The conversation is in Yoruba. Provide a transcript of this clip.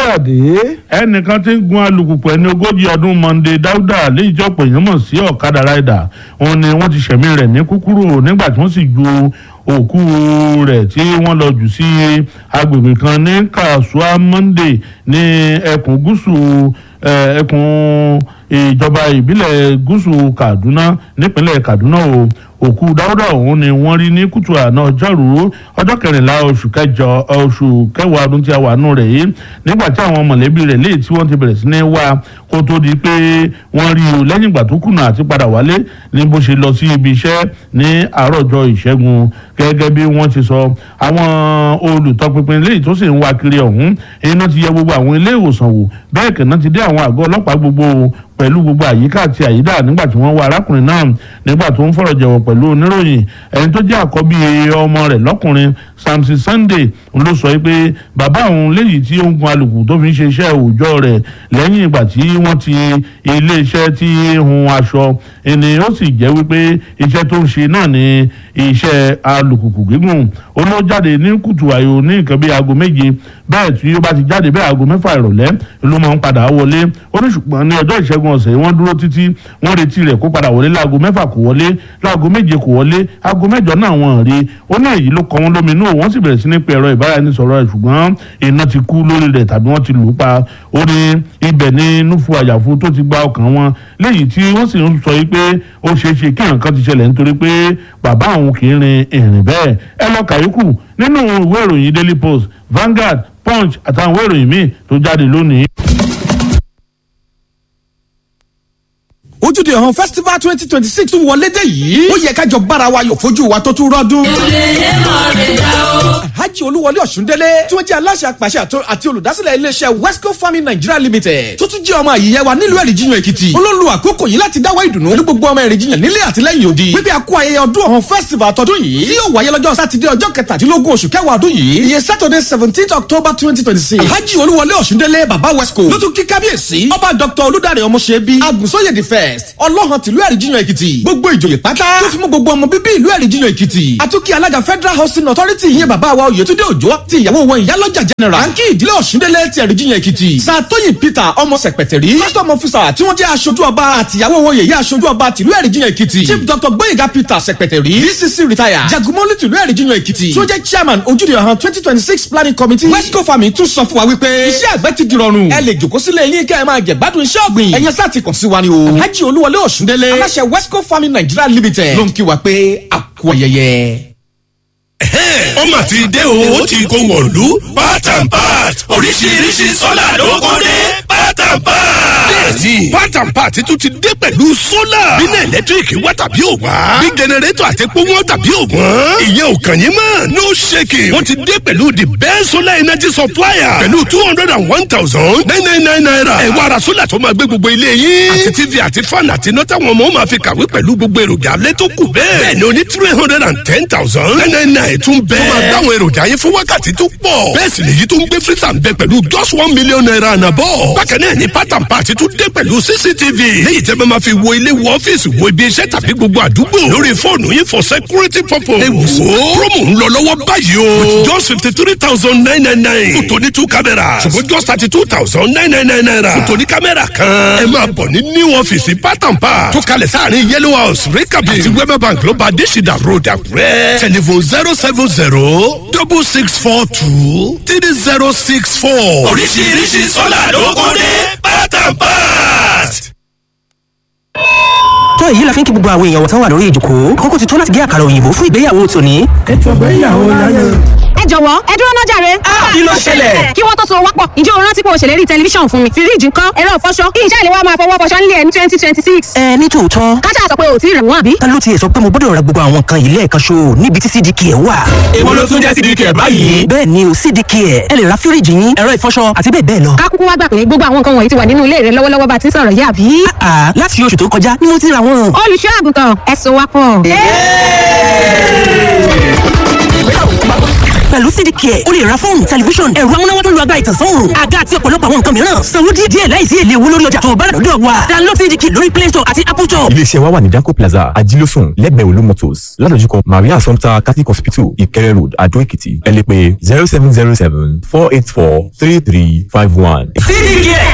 káyọ̀dé. ẹnìkan tí ń gun alùpùpù ẹni ogójì ọdún monday dáúdà léyìí tí ọ̀pọ̀ èèyàn mọ̀ sí ọ̀kadà ráìdà òun ni wọ́n ti ṣẹ̀mí rẹ̀ ní kúkúrú nígbà tí wọ́n sì ju òkú rẹ̀ tí wọ́n lọ jù sí agbègbè kan ní kasua monday ní ẹkùn gúúsù eh, ẹkùn ìjọba ìbílẹ̀ gúúsù kaduna nípínlẹ̀ kaduna o òkú dáúdà ọ̀hún ni wọ́n rí ní kùtù àná ọjọ́rú ọjọ́ kẹrìnlá oṣù kẹjọ oṣù kẹwàá ọdún tí a wà nù rẹ̀ yìí nígbà tí àwọn mọ̀lẹ́bí rẹ̀ léyìí tí wọ́n ti bẹ̀rẹ̀ sí ní wá kó tó di pé wọ́n rí o lẹ́yìn ìgbà tó kùnà àti padà wálé ní bó ṣe lọ sí ibi iṣẹ́ ní àárọ̀ ọjọ́ ìṣẹ́gun gẹ́gẹ́ bí wọ́n ti sọ àwọn olùtọpinpin léyìí tó sì ń wá kiri ọ̀hún iná ti yẹ gbogbo àwọn ilé ìwòsàn wò bẹ́ẹ̀ kẹ̀ náà ti dé àwọn àgọ́ ọlọ́pàá gbogbo pẹ̀lú gbogbo àyíká àti àyídà nígbà tí wọ́n wá arákùnrin náà nígbà tó ń fọ̀rọ̀ jẹ̀wọ̀ pẹ̀lú oníròyìn ẹni tó jẹ́ àkọ́bí ọmọ rẹ̀ lọ́kùnrin samson sunday ló sọ pé bàbá òun léyìí tí ó ń gun alùpùpù tó fi ń ṣe iṣẹ́ òòjọ́ rẹ̀ lẹ́yìn ìgbà tí wọ́n ti iléeṣẹ́ tí ń hun aṣọ ẹni ó sì jẹ́ wípé iṣẹ́ tó ń ṣe náà ni iṣẹ́ alùpùpù gígùn ó ló jáde ní kùtù àyò ní nǹkan bíi aago méje bẹ́ẹ̀ tí ó bá ti jáde bẹ́ẹ̀ aago mẹ́fà ìrọ̀lẹ́ ló máa ń padà wọlé ó ní ṣùgbọ́n ní ọjọ́ ìṣẹ́gun ọ̀sẹ̀ wọ́n dúró títí wọ́n retí rẹ̀ kó padà wọlé láago mẹ́fà kò wọlé láago méje kò wọlé aago mẹ́jọ náà wọ́n rí ó ní èyí ló kọ wọ́n lóminú wọ́n sì bẹ̀rẹ̀ sí ní pe ẹ̀rọ ìbáraẹnisọ̀rọ̀ rẹ̀ ṣùgbọ́n iná ti kú lórí rẹ̀ tàbí wọ́n ti lù ú pa ó ní ibẹ̀ ní núfu àyàfu tó ti gba ọkàn wọn léyìí tí wọ́n sì ń sọ yìí pé ó ṣeé ṣe kí nǹkan ti ṣẹlẹ̀ nítorí pé bàbá òun kì í rin ìrìn bẹ́ẹ̀ ẹ lọ kàyékù nínú ìwé ìròyìn daily post Vanguard Punch àtàwọn ìwé ìròyìn míì tó jáde lónìí. ojúde ọ̀hún festival twenty twenty six tún wọlé dé yìí ó yẹ kájọ bára wa yọ̀ fojú wa tó tún rọ́dún. Alhaji Olúwọlé Ọ̀ṣúndélé tí wọ́n jẹ́ aláṣẹ àpàṣẹ àti olùdásílẹ̀ iléeṣẹ́ Westco Farming Nigeria Limited tó tún jẹ́ ọmọ àyíyẹ wa nílùú Ẹ̀rìnjiyàn Èkìtì olólu àkókò yìí láti dáwọ́ ìdùnnú ní gbogbo ọmọ Ẹ̀rìnjiyàn nílé àtìlẹ́yìn òdi wípé a kú ayẹyẹ ọdún ọ̀hún festival tọdún yìí tí yóò wáyé lọ́jọ́ sátidé ọjọ́ kẹtàdínlógún oṣù kẹwàá ọdún yìí ìyẹn Saturday seventeenth October twenty twenty six Alhaji Olúwọlé Ọ̀ṣúndélé baba Westco ló tún kí kábíyèsí ọba Dr. Olúdáre Ọmọṣẹ́bí Agùnsóyè the first ọlọ́hàn tìlú Ẹ̀rìnjiyàn Èkìtì gbogbo ìjòyè pátá tó fi mú gbogbo ọmọ bíbí ìlú Ẹ̀rìnjiyàn Èkìtì àtúkì alága Federal Housing Authority ìyẹn bàbá wa Oyètúndé Òjó ti ìyàwó wọn ìyálọ́jà general àǹkì ìdílé Ọ̀ṣúndélé ti Ẹ̀rìnjiyàn Èkìtì sàtóyìn Peter ọmọ sẹ̀pẹ̀tẹ̀rí custom officer tí wọ́n jẹ́ aṣojú ọba àtìyàwó wọn yèyé aṣojú ọba tìlú Ẹ̀rìnjiyàn Èkìtì chief dr Gbóyèga Peter sẹ̀pẹ̀tẹ̀rí DCC retire jagunmọ́lú tìlú Ẹ̀rìnjiyàn Èkìtì tí ó jẹ́ chairman ojúde ọ̀hán twenty twenty six planning committee westco farming tún sọ fún wa wípé iṣẹ́ àgbẹ̀ ti dìrọ̀rùn ẹ lè jòkó sílẹ̀ yín kẹ́ ẹ máa jẹ gbádùn iṣẹ́ ọ̀gbìn ẹ̀yẹn sá ti kàn sí wa ni o Alhaji Olúwọlé Ọ̀ṣúndélé aláṣẹ westco farming Nigeria limited ló ń kí wa pé a kú ayẹyẹ ó mà ti dé o ó ti kó wọ̀lú part and part oríṣiríṣi sọ́là ló kó dé part and part. bẹ́ẹ̀ni part and part tún ti dé pẹ̀lú sólà bínú ẹ̀lẹ́tíríkì wá tàbí ò wá bí jẹnẹrétọ̀ àti epo wọn tàbí ò wọ́n ìyẹn ò kàn yín mọ́ no shaking wọ́n ti dé pẹ̀lú the best solar energy supplier pẹ̀lú two hundred and one thousand nine nine nine naira ẹ wá ra sólà tó máa gbé gbogbo ilé yín àti tv àti fan àti iná táwọn ọmọ máa fi kàwé pẹ̀lú gbogbo èròjà alẹ́ tó kù bẹ́ẹ̀ bẹ́ẹ̀ ni o ní three hundred and ten thousand nine nine nine tún bẹ́ẹ̀ tó máa dáwọn èròjà yẹn fún wákàtí tó pọ̀. bẹ́ẹ̀ sì lèyí tó ń gbé frísà ń bẹ pẹ̀lú just one million naira ànàbọ̀. bákan náà ni pátán pàtí tún dé pẹ̀lú cctv. léyìí tẹ́ bá máa fi wo ilé wo ọ́fíìsì wo ibi iṣẹ́ tàbí gbogbo àdúgbò. lórí fóònù yín for security purpose. ẹ wò ó promo ń lọ lọ́wọ́ báyìí o. with just fifty three thousand nine nine nine. fún tòní two cameras. ṣùgbọ́n just thirty two thousand nine nine nine naira. fún tòní kámẹ́rà kan. ẹ máa bọ̀ ní new ọ́fíìsì pátán pa. tó kalẹ̀ sáàrin yellow house rikabi àti wema bank ló bá adésìdá road àkúrẹ́. telephone zero seven zero double six four two three zero six four. oríṣiríṣi sọ́là ló kún ní pátápát. tó èyí la fi ń kí gbogbo àwọn èèyàn wọ̀tán wà lórí ìjòkó àkókò ti tó láti gé àkàrà òyìnbó fún ìgbéyàwó tòní. ètò ìgbéyàwó láyọ̀. ẹ jọ̀wọ́ ẹ dúró náà jàre. kí ló ṣẹlẹ̀? kí wọ́n tó so wápọ̀ ǹjẹ́ o rántí pé o ṣèlérí tẹlifíṣàn fún mi fíríjì ńkọ́ ẹ̀rọ ìfọṣọ kí iṣẹ́ ìléwọ́ máa fọwọ́ fọṣọ nílé ẹ̀ ní twenty twenty six. ẹ ní tòótọ́ kájà sọ pé o ò tí ì rẹ̀ wọ́n àbí. ta ló tiẹ̀ sọ pé mo gbọ́dọ̀ ra gbogbo àwọn nǹkan yìí lẹ́ẹ̀kan ṣo níbi tí cdk ẹ̀ wà. èwo ló tún jẹ́ cdk ẹ̀ báyìí. bẹ́ẹ̀ ni o cdk ẹ̀ ẹ lè ra fíríjì yín ẹ̀rọ ìfọṣọ àti bẹ́ẹ̀ bẹ́ẹ̀ lọ. ká kúkú wá gbà pé gbogbo àwọn nǹkan wọ̀nyí ti wà nínú ilé rẹ lọ́wọ́lọ́wọ́ bá ti ń sọ̀rọ̀ yìí àbí. àà láti oṣù tó kọjá ni mo ti ra wọn. olùṣọ́ àgùntàn ẹ̀sùn wa pọ̀. pẹ̀lú cdk ẹ̀ o lè ra fóònù tẹlifíṣọ̀n ẹ̀rọ amúnáwá tó lu agbára ìtànsán òòrùn àga àti ọ̀pọ̀lọpọ̀ àwọn nǹkan mìíràn sanwó díẹ̀ díẹ̀ láìsí èlé owó lórí ọjà tó o bá rà lọ́dọ̀ wa download cdk lórí play store àti apple store. iléeṣẹ́ wa wà ní danco plaza ajílósùn lẹ́gbẹ̀ẹ́ olú motors ládojúkọ maria assumpta catholic hospital ìkẹrẹ road adó èkìtì ẹ lè pè zero seven zero seven four eight four three three five one. cdk